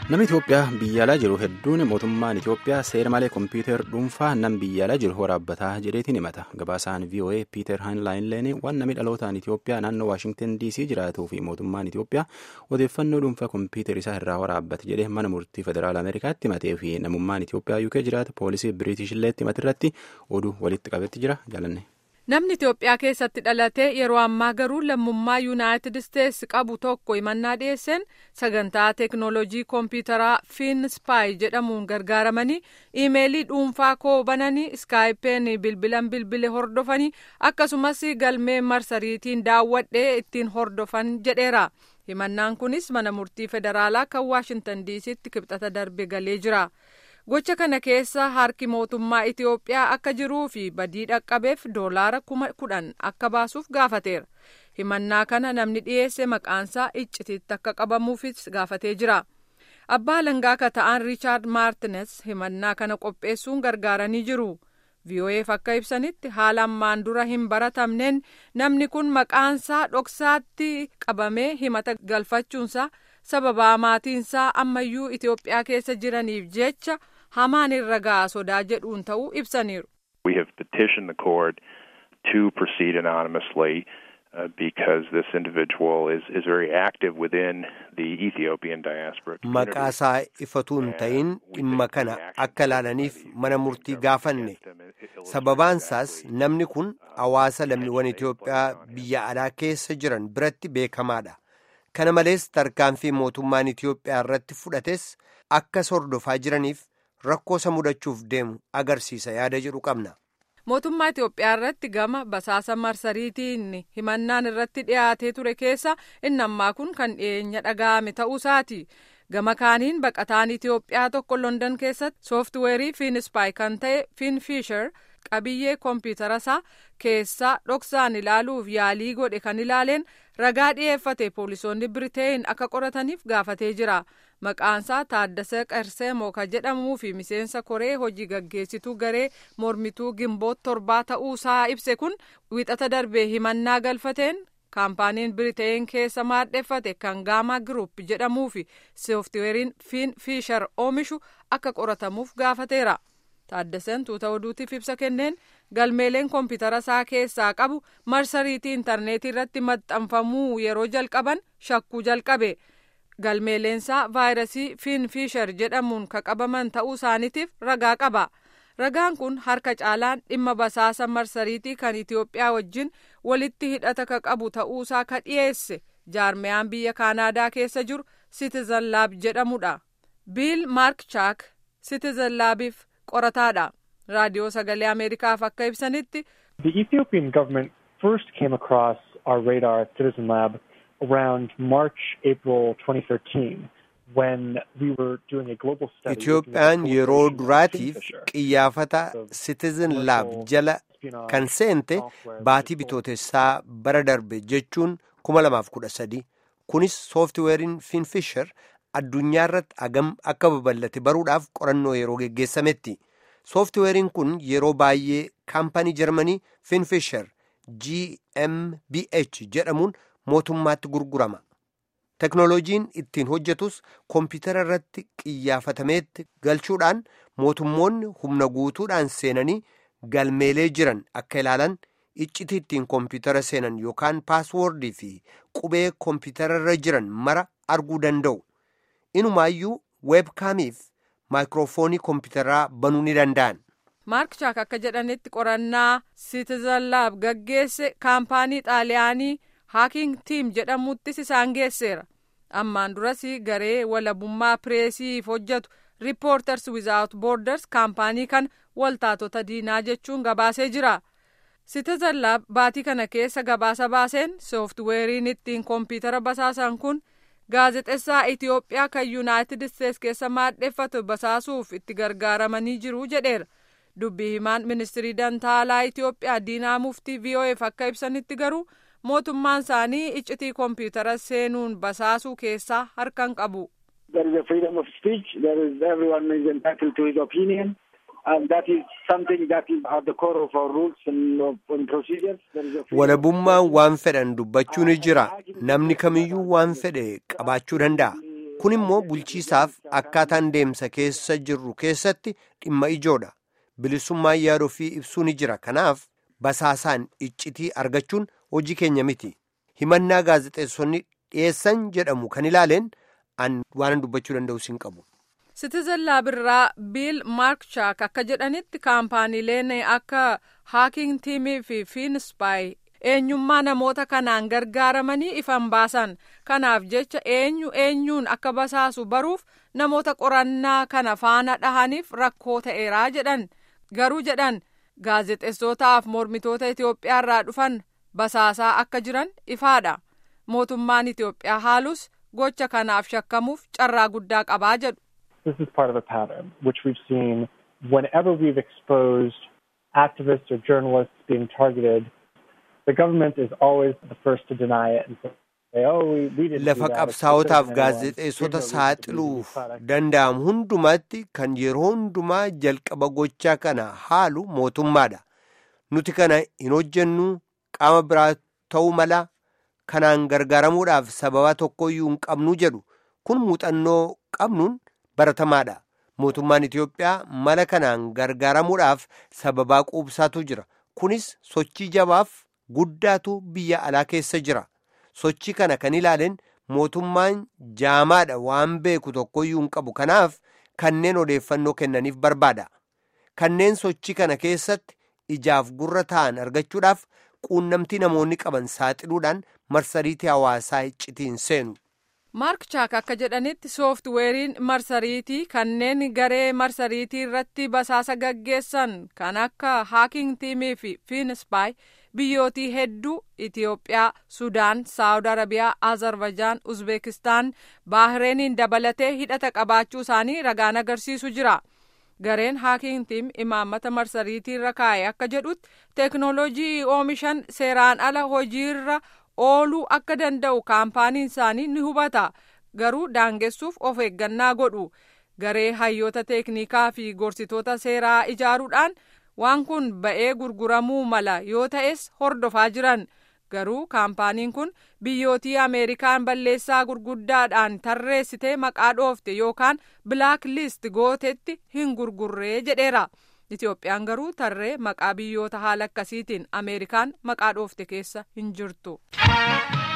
Namni Itoophiyaa biyya alaa jiru hedduun mootummaan Itoophiyaa seera malee kompiitar dhuunfaa nam biyya alaa jiru waraabbataa jedheetiin himata. Gabaasaan VOA Piiter Haanlaayinleen waan namni dhalootaan Itoophiyaa naannoo Waashingtan DC jiraatuu fi mootummaan Itoophiyaa odeeffannoo dhuunfaa kompiitar isaa irraa waraabbate jedhee mana murtii federaala Ameerikaatti himatee fi namummaan Itoophiyaa UK jiraata poolisii Biriitish illeetti himatirratti oduu walitti qabetti jira jaalanne. Namni Itoophiyaa keessatti dhalatee yeroo ammaa garuu lammummaa Yuunaayitid Isteetsi qabu tokko himannaa dhiyeesseen sagantaa teeknooloojii kompiitaraa Fiinspaayi jedhamuun gargaaramanii iimeelii dhuunfaa koo bananii iskaayipeen bilbilan bilbile hordofanii akkasumas galmee marsariitiin daawwadhee ittiin hordofan jedheera. Himannaan kunis mana murtii federaalaa kan Waashintan diisitti kibxata darbe galee jira. gocha kana keessa harki mootummaa Itoophiyaa akka jiruu fi badii dhaqqabeef doolaara kuma kudhan akka baasuuf gaafateera. Himannaa kana namni dhiyeesse maqaansaa iccitiitti akka qabamuufis gaafatee jira. Abbaa langaa akka ta'an Riichaard Maartines himannaa kana qopheessuun gargaaranii jiru. VOAf akka ibsanitti haala ammaan dura hin baratamneen namni kun maqaansaa dhoksaatti qabamee himata galfachuunsaa sababaa maatiinsaa ammayyuu Itoophiyaa keessa jiraniif jecha hamaan irra ga'a sodaa jedhuun ta'uu ibsaniiru. We have petitioned the court to proceed anonymously uh, because this individual is, is very active within the Ethiopian diaspora. Maqaasaa ifatuun ta'in dhimma kana akka ilaalaniif mana murtii gaafanne. Sababaansaas namni kun hawaasa lammiiwwan Itoophiyaa biyya alaa keessa jiran biratti beekamaadha. Kana malees tarkaanfii mootummaan Itoophiyaa irratti fudhates akka hordofaa jiraniif rakkoo isa mudachuuf deemu agarsiisa yaada jedhu qabna. Mootummaa Itoophiyaa irratti gama basaasa marsariitiin himannaan irratti dhiyaatee ture keessa inni ammaa kun kan dhiyeenya dhaga'ame ta'uusaati. Gama kaaniin baqataan Itoophiyaa tokko London keessatti sooftiweerii Fiinispaay kan ta'e Fiinfiishar qabiyyee kompiitara isaa keessaa dhoksaan ilaaluuf yaalii godhe kan ilaaleen ragaa dhiyeeffate poolisoonni Biriteen akka qorataniif gaafatee jira. Maqaansaa Taaddasee Qarseemoo kan jedhamuu fi miseensa koree hojii gaggeessituu garee mormituu gimboot torbaa ta'uusaa ibse kun wixata darbee himannaa galfateen kaampaaniin Biriteen keessa maadheffate kan Gaamaa Giruup jedhamuu fi sooftiweeriin Fiin Fiishar oomishu akka qoratamuuf gaafateera. Taaddaseen tuuta oduutiif ibsa kenneen galmeeleen kompiitara isaa keessaa qabu marsariitii intarneetii irratti maxxanfamuu yeroo jalqaban shakkuu jalqabe. galmeeleensaa vaayirasii fiinfiishar jedhamuun ka qabaman ta'uu isaaniitiif ragaa qaba. Ragaan kun harka caalaan dhimma basaasa marsariitii kan Itoophiyaa wajjin walitti hidhata ka qabu ta'uusaa ka dhiyeesse jaarmiyaan biyya Kaanaadaa keessa jiru Citizen Lab jedhamudha. Biil Maark Chaak Citizen Labiif qorataadha. Raadiyoo Sagalee Ameerikaaf akka ibsanitti. The Ethiopian government first came across our radar at Citizen Lab around March, April 2013 when we were doing a global study. Itoophiyaan yeroo duraatiif qiyyaafata Citizen Lab jala kan seente baatii bitootessaa bara darbe jechuun 2013 kunis sooftiweeriin Finfisher addunyaa irratti agam akka babal'ate baruudhaaf qorannoo yeroo geggeessametti. Sooftiweeriin kun yeroo baay'ee kaampanii Jarmanii Finfisher GmbH jedhamuun mootummaatti gurgurama. Teknooloojiin ittiin hojjetus kompiitara irratti qiyyaafatameetti galchuudhaan mootummoonni humna guutuudhaan seenanii galmeelee jiran akka ilaalan iccitii ittiin kompiitara seenan yookaan paaswoordii fi qubee kompiitara irra jiran mara arguu danda'u. Inumaayyuu weebkaamiif maayikiroofoonii kompiitaraa banuu ni danda'an. Maark Chaak akka jedhanitti qorannaa Citizen Lab gaggeesse kaampaanii xaaliyaanii haaking tiim jedhamuttis isaan geesseera ammaan duras garee walabummaa pireesiif hojjetu riippoorters wizaawut boorders kaampaanii kan waltaatota diinaa jechuun gabaasee jira Citizen Lab baatii kana keessa gabaasa baaseen sooftiweeriin ittiin kompiitara basaasan kun gaazexessaa Itiyoophiyaa kan yuunaayitid isteets keessa maadheffatu basaasuuf itti gargaaramanii jiru jedheera dubbii himaan ministirii dantaalaa Itiyoophiyaa diinaa muftii VOAf akka ibsanitti garuu mootummaan isaanii iccitii kompiitara seenuun basaasuu keessaa harkan qabu. There is a freedom of speech. There is everyone is entitled to his opinion. And that is something that is at the core of our rules and, and procedures. There is a freedom Walabummaan waan fedhan dubbachuu ni jira. Namni kamiyyuu waan fedhe qabaachuu danda'a. kun immoo bulchiisaaf akkaataan deemsa keessa jirru keessatti dhimma ijoodha bilisummaan yaada ofii ibsuu ni jira kanaaf basaasaan iccitii argachuun hojii keenya miti himannaa gaazexeessonni dhiyeessan jedhamu kan ilaaleen an waan dubbachuu danda'u siin qabu. Citizen Laabirraa Biil Maarkshaak akka jedhanitti kaampaaniileen akka Haaking Tiimii fi Fiinspaay eenyummaa namoota kanaan gargaaramanii ifan baasan kanaaf jecha eenyu eenyuun akka basaasu baruuf namoota qorannaa kana faana dhahaniif rakkoo ta'eeraa jedhan garuu jedhan gaazexeessootaaf mormitoota Itoophiyaarraa dhufan basaasaa akka jiran ifaadha mootummaan Itoophiyaa haalus gocha kanaaf shakkamuuf carraa guddaa qabaa jedhu. This is part of a pattern which we've seen whenever we've exposed activists or journalists being targeted, the government is always the first to deny it and say, oh, we, we didn't lafa qabsaa'otaaf gaazexeessota saaxiluuf danda'amu hundumatti kan yeroo hundumaa jalqaba gochaa kana haalu mootummaadha nuti kana hin hojjennu qaama biraa ta'uu mala kanaan gargaaramuudhaaf sababa tokkoyyuu hin qabnu jedhu kun muuxannoo qabnuun baratamaadha mootummaan Itoophiyaa mala kanaan gargaaramuudhaaf sababaa quubsaatu jira kunis sochii jabaaf guddaatu biyya alaa keessa jira sochii kana kan ilaaleen mootummaan jaamaadha waan beeku tokkoyyuu hin qabu kanaaf kanneen odeeffannoo kennaniif barbaada kanneen sochii kana keessatti ijaaf gurra ta'an argachuudhaaf quunnamtii namoonni qaban saaxiluudhaan marsariitii hawaasaa iccitiin seenu. Maark Chaak akka jedhanitti sooftiweeriin marsariitii kanneen garee marsariitii irratti basaasa gaggeessan kan akka haaking tiimii fi fiinspaay biyyootii hedduu Itiyoophiyaa, Sudaan, Saawud Arabiyaa, Azerbaijaan, Uzbeekistaan, Baahireeniin dabalatee hidhata qabaachuu isaanii ragaan agarsiisu jira. Gareen haaking tiim imaammata marsariitii irra kaa'e akka jedhutti teeknooloojii oomishan seeraan ala hojiirra ooluu akka danda'u kaampaaniin isaanii ni hubata garuu daangessuuf of eeggannaa godhu garee hayyoota teeknikaa fi gorsitoota seeraa ijaaruudhaan waan kun ba'ee gurguramuu mala yoo ta'es hordofaa jiran garuu kaampaaniin kun biyyootii ameerikaan balleessaa gurguddaadhaan tarreessitee maqaa dhoofte yookaan bilaak liist gootetti hin gurgurree jedheera. Itoophiyaan garuu tarree maqaa biyyoota haala akkasiitiin Ameerikaan maqaa dhoofte keessa hin jirtu.